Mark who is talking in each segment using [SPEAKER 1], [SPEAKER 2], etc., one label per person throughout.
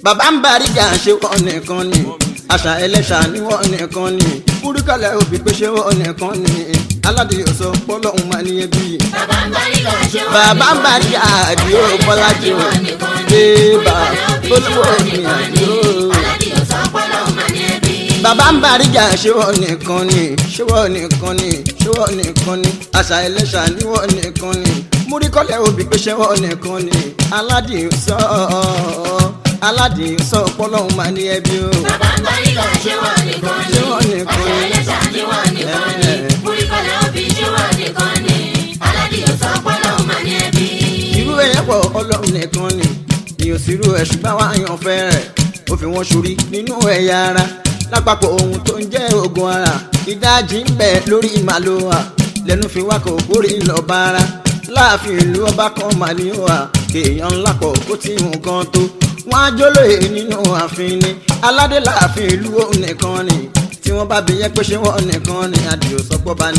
[SPEAKER 1] bàbá ń bá rígà ṣe wọ́n nìkan ni àṣà ẹlẹ́ṣà ni wọ́n nìkan ni kúrúkàlẹ̀ òbí pé ṣé wọ́n nìkan ni aládìyẹ sọ pọ́lọ́hún máa ní ẹbí.
[SPEAKER 2] bàbá ń bá rígà ṣé wọ́n
[SPEAKER 1] bàbá ń bá rígà àdìo bọ́lájì o débà olówó mi àdìo.
[SPEAKER 2] aládìyẹ sọ pọ́lọ́hún máa ní ẹbí.
[SPEAKER 1] bàbá ń bá rígà ṣé wọ́n nìkan ni ṣé wọ́n nìkan ni ṣé wọ́n nìkan ni àṣà ẹlẹ́ṣà ni wọ́n nìkan ni múríkọ́lẹ̀ òbí pé ṣé wọ́n nìkan ni aládìyẹ sọ aládìyẹ sọ pọ́lọ́hún máa ní ẹbí o.
[SPEAKER 2] bàbá ń bá rígà ṣé wọ́n nìkan ni.
[SPEAKER 1] ṣé wọ́n nìkan
[SPEAKER 2] àṣà
[SPEAKER 1] ni.
[SPEAKER 2] ẹlẹ́ṣà ni wọ́n nìkan ni. múríkọ́lẹ̀ òbí ṣé wọ́n nìkan ni. aládìyẹ sọ pọ́lọ́hún máa ní ẹbí.
[SPEAKER 1] irú ẹ̀yẹ́ pọ̀ ọlọ́run nìkan ni ìyàn sírú ẹ̀ ṣùgbọ́n wá yàn fẹ́rẹ̀ ó fi wọ́n ṣorí nínú ẹ̀yà ara lápapọ̀ ohun tó ń jẹ́ ogun ara ìdajì ń bẹ lórí màlúwà lẹ́nu fi wá kò kórè lọ́ba ara láàfin ìlú ọba kan màlúwà kéèyàn ńlá pọ̀ kó tí nǹkan tó wọ́n á jólóye nínú ààfin ni aládé láàfin ìlú òun nìkan ni tí wọ́n bá bí yẹn pé ṣé wọ́n nìkan ni àdìo sọpọ̀ bá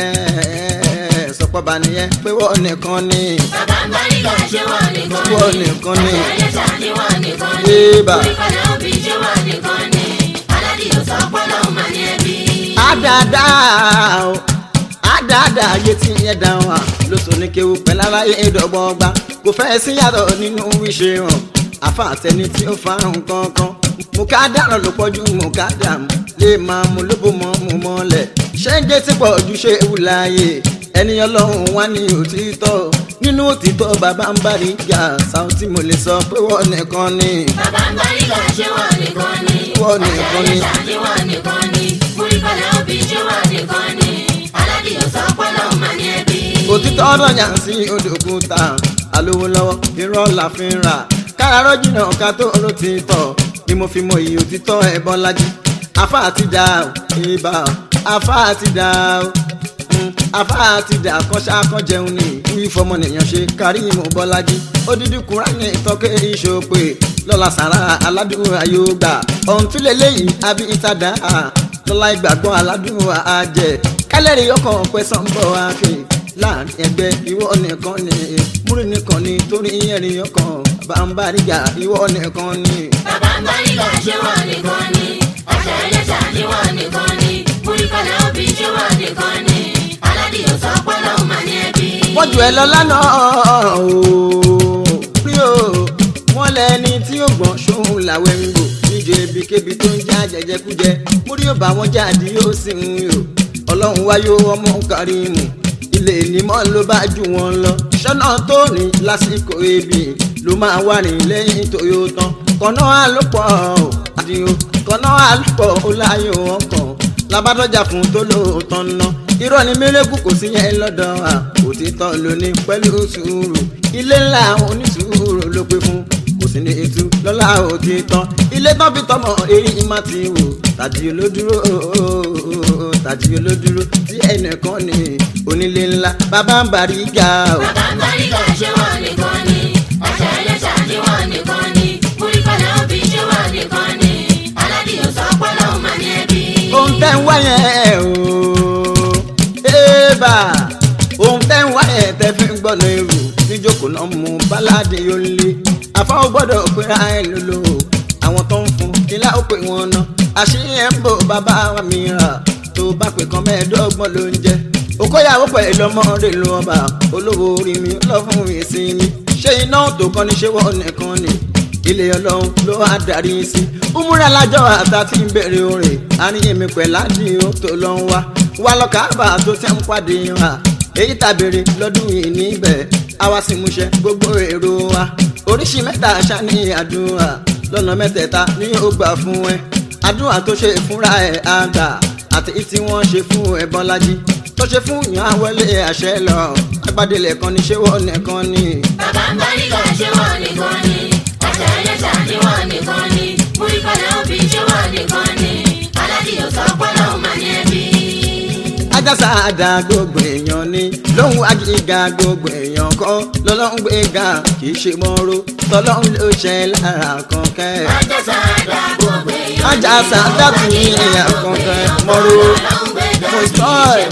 [SPEAKER 1] nìyẹn sọpọ̀ bá nìyẹn pé wọ́n nìkan ni
[SPEAKER 2] bàbá ń bá rígà ṣé wọ́n nìkan ni.
[SPEAKER 1] wọ́n nìkan ni.
[SPEAKER 2] àṣà ẹlẹ́ṣà ni wọ́n nìkan ni.
[SPEAKER 1] Ébà.
[SPEAKER 2] múríkọ́lẹ̀ òbí ṣé wọ́n nìkan ni. aládìyẹ sọ pọ́lọ́hún máa ní ẹbí.
[SPEAKER 1] àdàdà o àdàdà ayé tí yẹn dá wa lóṣù ní kéwu pẹ̀lú aráyé ìdọ̀gbọ̀gba kò fẹ́ sí yàtọ̀ nínú ìṣe hàn àfa àtẹni tí ó fa nǹkan kan mo ká dáná ló pọ̀jù mo ká dàmú lè máa mú lóbó mọ́ mú mọ́lẹ̀ ṣé ń jẹ́ tí pọ̀ ju ṣé ewu láàyè ẹni ọlọ́run wá ní òtítọ́ nínú òtítọ́ bàbá ń bá rí ìjà Saoty mo lè sọ pé wọ́n nìkan ni
[SPEAKER 2] bàbá ń bá rígà ṣé wọ́n nìkan ni.
[SPEAKER 1] Wọ́n nìkan ni.
[SPEAKER 2] àṣà ẹlẹ́ṣà ni wọ́n nìkan ni. múríkọ́lẹ̀ òbí ṣé wọ́n nìkan ni. aládìyẹ sọ pọ́lọ́hún máa ní ẹbí.
[SPEAKER 1] òtítọ́ ọ̀rọ̀ yàn sí odòkúta alówó lọ́wọ́ irọ́ la fi ń rà káràárọ̀ jìnnà ká tó ló ti tọ̀ ni mo fi mọ iye òtítọ́ ẹ̀bọ́n lájí afá àti dà ó ibà ó afá àti dà ó mm, afá àti dà kọ́ṣá kọ́ jẹun ní wí fọmọnìyàn ṣe kárí ìmọ̀ bọ́lájí odidi kúránì tọ́kẹ́ ìṣòpè lọ́la sàrà aládùn ayọ́gbà ọ̀hún tún lè léyìí àbí ìtàdá lọ́la ìgbàgbọ́ aládùn àjẹ kálẹ̀rì ọkọ̀ pẹ̀sán bọ̀ wá pé láàrin ẹgbẹ́ ìwọ nìkan ni múrí nìkan ni torí ẹ̀rín ọkàn bàbá ríga ìwọ nìkan ni.
[SPEAKER 2] bàbá ń bá rígà ṣé wọ́n nìkan ni. àṣà ẹlẹ́ṣà ni wọ́n nìkan ni. múríkọ́lẹ̀ òbí ṣé wọ́n nìkan ni. aládìyẹ sọ pọ́lọ́hún máa ní ẹbí.
[SPEAKER 1] wọ́n jù ẹ lọ lánàá ooo rí o wọ́n lẹ́ni tí ó gbọ́n ṣóhun làwẹ̀ ń gbò níjọ ebíkébi tó ń já jẹjẹkújẹ múrí ò bá wọn jáde yóò sì ń yò ọlọ́run wáyé ọmọ Kàrímù ilé ìnímọ̀ ló bá jù wọn lọ ṣọ́nà tó ní lásìkò ebi ló máa wà ní lẹ́yìn tó yóò tán kọ́nà àlùpọ̀ àdìo kọ́nà àlùpọ̀ ó láyé wọn kàn labadọjà fún tó lóòótọ́ ná irọ́ ni mérekù kò sí yẹn lọ́dọ̀ wa òtítọ́ ló ní pẹ̀lú sùúrù ilé ńlá onísùúrù ló pé fún kò sí ní etú lọ́la òtítọ́ ilé tán fi tọmọ èyí má ti wò tàjí olódúró tàjí olódúró tí ẹnìkan ní onílé ńlá bàbá ń bàrí ga o.
[SPEAKER 2] bàbá ń bá rígà ṣé wọ́n nìkan ni. àṣà ẹlẹ́ṣà ni wọ́n nìkan ni. múríkọ́lẹ̀ òbí ṣé wọ́n nìkan ni. aládìyẹ sọ pọ́lọ́hún máa ní ẹbí.
[SPEAKER 1] ohun tẹ́ ń wá yẹn o ébà ohun tẹ́ ń wá yẹn tẹ́ fi ń gbọ́nà èrò níjókòó náà mú báládé yóò lé àfọwọ́ gbọ́dọ̀ pera ẹ̀ lólo àwọn tó ń fún kílá ó pè wọ́n ná àṣírí ẹ̀ ń bò bàbá wa mìíràn tó bá pè kan mẹ́ẹ̀ẹ́dọ́gbọ̀n ló ń jẹ́ òkóyàwó pẹ̀lú ọmọ rẹ̀ ló ọba olówó orí mi lọ fún ìsinmi ṣé iná tó kọ́ ni ṣé wọ́n nìkan ni ilé ọlọ́run ló wá darí sí umura lájọ àtà tí ń bèrè orin àníyàn mi pẹ̀lú àdìo tó lọ ń wá wá lọ káàbà tó tẹ́ ń pàdé wa èyí tàbèrè lọ́dún yìí níbẹ̀ àwa sì múṣẹ gbogbo èrò wa oríṣi mẹ́ta ṣáni àdúrà lọ́nà mẹ́tẹ̀ẹ̀ta ní ó gbà fún ẹ àdúrà tó ṣe fúnra ẹ̀ àgbà àti tí wọ́n ṣe fún ẹ bọ́lájí tó ṣe fún yàn àwọlé àṣẹ lọ agbádélẹ̀ kan ní ṣé wọ́n nìkan ni.
[SPEAKER 2] bàbá ń bá rígà ṣé wọ́n nìkan ni. àṣà ẹlẹ́ṣà ni wọ́n nìkan ni. múríkọ́lẹ̀ òbí ṣé wọ́n nìkan ni. aládìyẹ sọ pọ́lọ́hún máa ní ẹbí.
[SPEAKER 1] ajásá àdá gbogbo èèyàn ni lóhun agíga gbogbo èèyàn kọ́ lọ́lọ́hún gbéga kì í ṣe mọ́rọ́ tọ́lọ́hún ló ṣe lára kankan.
[SPEAKER 2] àjàsà àdá gbogbo èèyàn ni.
[SPEAKER 1] Àjàsà àdá tún ní èèyàn kankan mọ́rọ́ mo sọ ẹ̀.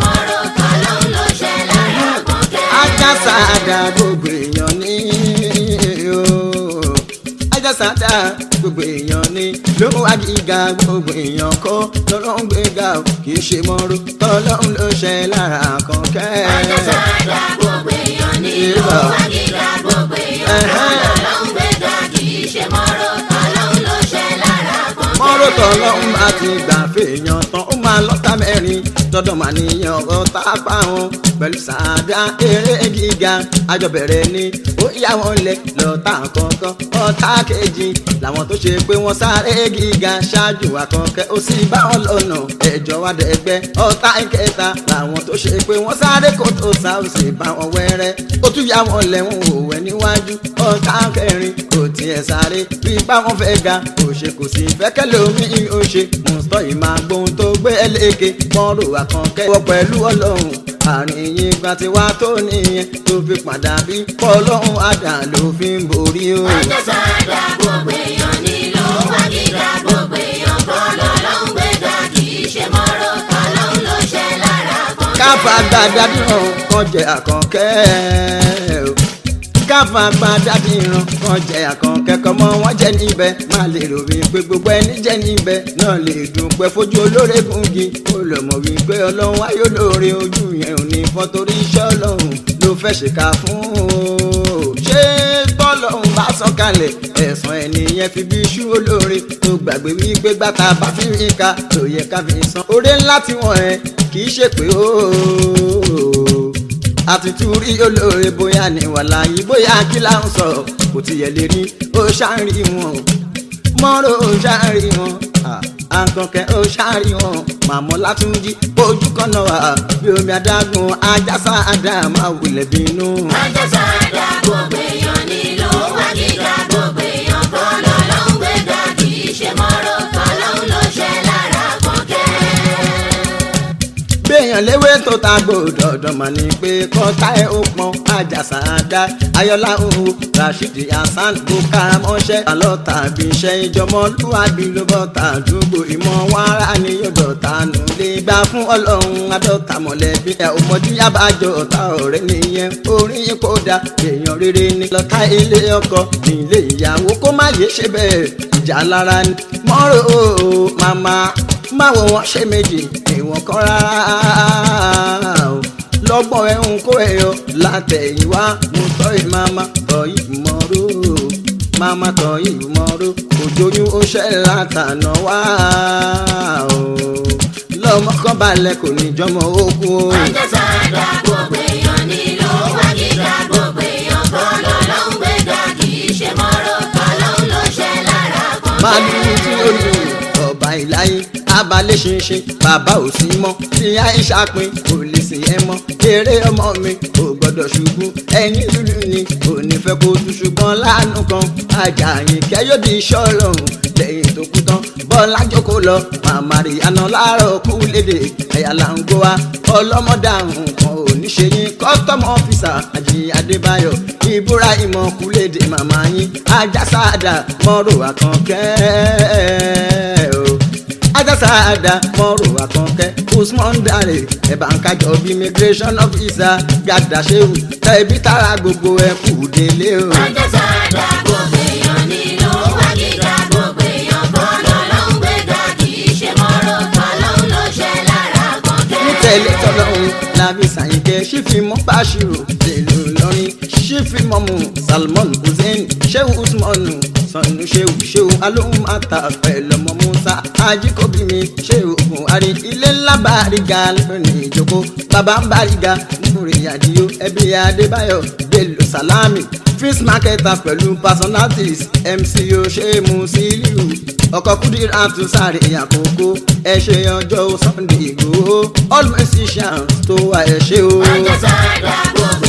[SPEAKER 1] ajásá àdá gbogbo èèyàn ni o ajásádà gbogbo èèyàn ni ló wá gíga gbogbo èèyàn kọ́ lọ́lọ́run gbéga o kì í ṣe mọ́rú tọ́lọ́run ló ṣe lára kọ̀ọ̀kẹ́.
[SPEAKER 2] Ajásádà gbogbo èèyàn ní ìlú wa gíga gbogbo èèyàn kọ́ lọ́lọ́run gbéga kì í ṣe mọ́rọ̀ ọlọ́run ló ṣe lára kan.
[SPEAKER 1] mọ́rọ̀ tọ́lọ́run bá ti gbà fèèyàn tán ó máa lọ́ta mẹ́rin tọ́dọ̀ máa níyàn ọ̀tá pa wọn pẹ̀lú sàádà eré gíga àjọbẹ̀rẹ̀ ni ó yá wọn lẹ̀ lọ́tà kọ̀ọ̀kan ọ̀tá kejì làwọn tó ṣe pé wọ́n sáré gíga ṣáájú àkọ́kẹ́ ó sì bá wọn lọ́nà ẹ̀jọ̀ wá dẹ̀gbẹ́ ọ̀tá ìkẹta làwọn tó ṣe pé wọ́n sáré kó tó sá ó sì bá wọn wẹ́rẹ́ ó tún yá wọn lẹ́wọ̀n òwẹ́ níwájú ọ̀tá kẹrin kò tiẹ̀ sáré bí bá wọn fẹ́ ga kò ṣe kò sí fẹ́kẹ́ lómi ó ṣe mùsùlùmí ìmọ̀ àgbóhun tó gbé ẹlẹ́kẹ̀ mọ́rò àkànkẹ́ wọ pẹ̀lú ọlọ́run àárín yín gba ti wá tó nìyẹn tó fi padà bí pọ́lọ́hún àdá ló fi ń borí o.
[SPEAKER 2] Ajásádà gbogbo èèyàn ní ìlú wa gíga gbogbo èèyàn kọ́ lọ́lọ́run gbéga kì í ṣe mọ́rọ̀ ọlọ́run ló ṣe lára kan.
[SPEAKER 1] káfa gbàdá dìran kan jẹ àkànkẹ́ o káfa gbàdá dìran kan jẹ àkànkẹ́ kọ́mọ wọn jẹ níbẹ̀ má lè rò wípé gbogbo ẹni jẹ níbẹ̀ náà lè dùpẹ́ fojú olóore gungi ó lọ mọ̀ wípé ọlọ́run ayé olóore ojú yẹn ò ní fọ́ torí iṣẹ́ ọlọ́run ló fẹ́ ṣèkà fún o ṣé bọ́lọ́run bá sọ̀kalẹ̀ ẹ̀sán ẹnìyẹn fi bí iṣu olóore tó gbàgbé wípé gbàtà bá fi rí ká tó yẹ ká fi san oore ńlá tí wọ́n ẹ kì í ṣe pé ooo àtútù rí olóore bóyá ní wàhálà yìí bóyá kí là ń sọ kò tiẹ̀ lè rí ó ṣáàrí wọn mọ́rọ̀ ó ṣáàrí wọn àkànkẹ́ ó ṣáàrí wọn màmọ́ látúnjí ojú kan náà wà bí omi adágún ajásá àdàmà wulẹ̀ bínú.
[SPEAKER 2] Ajásádà gbogbo èèyàn ní ìlú wa gíga gbogbo èèyàn kọ́ lọ́lọ́run gbéga kì í ṣe mọ́rọ̀ ọlọ́run ló ṣe lára kan kẹ́.
[SPEAKER 1] gbẹ̀yàn léwé tó ta gbòdò dọ̀mọ̀ ni pé kọ́tà ẹ̀ ó pọn àjàsà dá ayọ́lá òhu rashidi hasan buka mọ́ṣẹ́ àlọ́ta bí iṣẹ́ ìjọmọ́ lúwàbí ló bọ́ ta àdúgbò ìmọ̀ wàrà ni yóò dọ̀ta nù lè gbà fún ọlọ́run adọ́ta mọ̀lẹ́bí ẹ̀ òmọ̀jú yábàjọ́ ọ̀tá ọ̀rẹ́ nìyẹn orin kódà èèyàn rere ni lọ́ta ilé ọkọ ilé ìyàwó kó má yé ṣe bẹ́ẹ̀ ìjà lára ni mọ́rò màmá máwo wọn ṣe méjì ìwọ̀n kan rárá o lọ́gbọ̀n ẹ̀hún kó ẹ̀yọ látẹ̀yìnwá mo tọ́ ìmáma tọ́ ìmọ̀ró máma tọ́ ìmọ̀ró òjòyún ó ṣẹ́ látànà wá o lọ́mọ kan balẹ̀ kò ní jọmọ ogun o.
[SPEAKER 2] Ajásádà gbogbo èèyàn ní ìlú wa gíga gbogbo èèyàn kọ́ lọ́lọ́run gbéga kì í ṣe mọ́rọ̀ ọlọ́run ló ṣe lára kan kẹ́.
[SPEAKER 1] màálù tí ó lù ọba ìláyé abalẹ̀ ṣinṣin bàbá ò sí mọ́ tí àìsà pin kò lè sìn ẹ́ mọ́ eré ọmọ mi kò gbọ́dọ̀ ṣubú ẹ̀yìn lulu ni kò ní fẹ́ kó tún ṣùgbọ́n láàánú kan àjàyìn kẹ́yọ́dì iṣẹ́ ọlọ́run lẹ́yìn tó kú tán bọ́lá jókòó lọ màmá rí àná láàárọ̀ kú lédè ẹ̀yà là ń gbó wa ọlọ́mọdàrún kan ò ní ṣe yín kọ́tọ́mù ọ́fíìsà àjí adébáyọ̀ ìbúra ìmọ̀ kú lédè màmá yín ajásádà mọ́rò àkànkẹ́ o ajásádà mọ́rò àkànkẹ́ usman dare ẹ̀bà ń kájọ bí immigration officer gàdá ṣéwù tẹ̀bí tara gbogbo ẹ̀ kù délé o.
[SPEAKER 2] Ajásádà gbogbo èèyàn ní ìlú wa gíga gbogbo èèyàn kọ́ lọ́lọ́run gbéga kì í ṣe mọ́rọ̀ ọlọ́run ló ṣe lára kan kẹ́.
[SPEAKER 1] nítẹ̀lé tọ́lọ́hún láfi sàyìnkẹ́ sífìmọ́ báṣirò tèlú lọ́rin sífìmọ́mù salmon hussein sheu usmanu sanu sheu sheu alóhùn ata pẹ̀lọ́mọ musa ajíkọ́bí mi sheu buhari ilé ńlá bàríga lónìí ìjókòó bàbá ń bàríga múre àdìyó ẹbí adébáyọ̀ bello salami fish marketer pẹ̀lú personalities mc oṣèmù sílíù ọkọ̀ kúdírà tún sáré àkókò ẹ ṣe ọjọ́ sunday ìgbòho all musicians tó wà ẹ ṣe o.
[SPEAKER 2] Ajásádà gbogbo